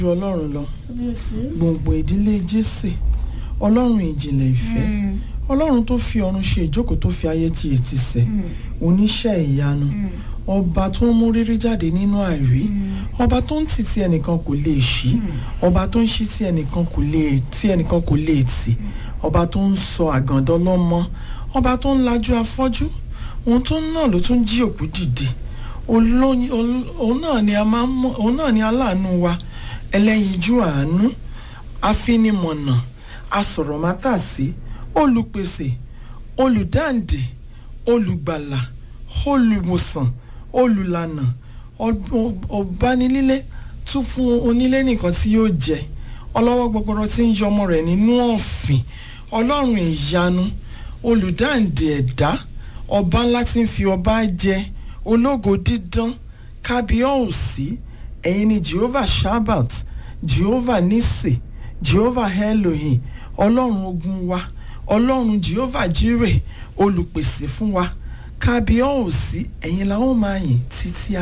ju ọlọ́run lọ kábíyèsí. gbòǹgbò ìdílé jésè ọlọ́run ìjìnlẹ̀ ìfẹ́ ọlọ́run tó fi ọ̀run ṣe ìjókòó tó fi ayé ti ètì sẹ̀ oníṣẹ́ ìyanu ọba tó ń mú rírí jáde nínú àìrí ọba tó ń tì tí ẹnìkan kò lè ṣí ọba tó ń ṣí tí ẹnìkan kò lè tí ẹnìkan kò lè tì ọba tó ń sọ àgàndọ́ lọ́mọ ọba tó ń lajú afọ́jú òun tó ń náà ló tún jí òkú dìde olóyin ol- òun náà ni a máa ń mọ òun náà ni aláàánú wa ẹlẹ́yinjú àánú afinimọ̀nà asọ̀rọ̀mátàsí olùpèsè olùdáǹdè olùgbàlà olùwòsàn olùlànà ọb- ọ̀bánilílé tún fún onílé nìkan tí yóò jẹ ọlọ́wọ́ gbọgbọrọ tí ń yọmọ rẹ̀ nínú ọ̀fìn ọlọ́run ìyanu olùdáǹdè ẹ̀dá ọba ńlá tí ń fi ọba jẹ ológo dídán kábíọ́ọ̀sì ẹ̀yin ni jehovah shabbat jehovah nisi jehovah elohim ọlọ́run ogun wa ọlọ́run jehovah jireh olùpèsè fún wa kábíọ́ọ̀sì ẹ̀yin la ó máa yìn títí ayé.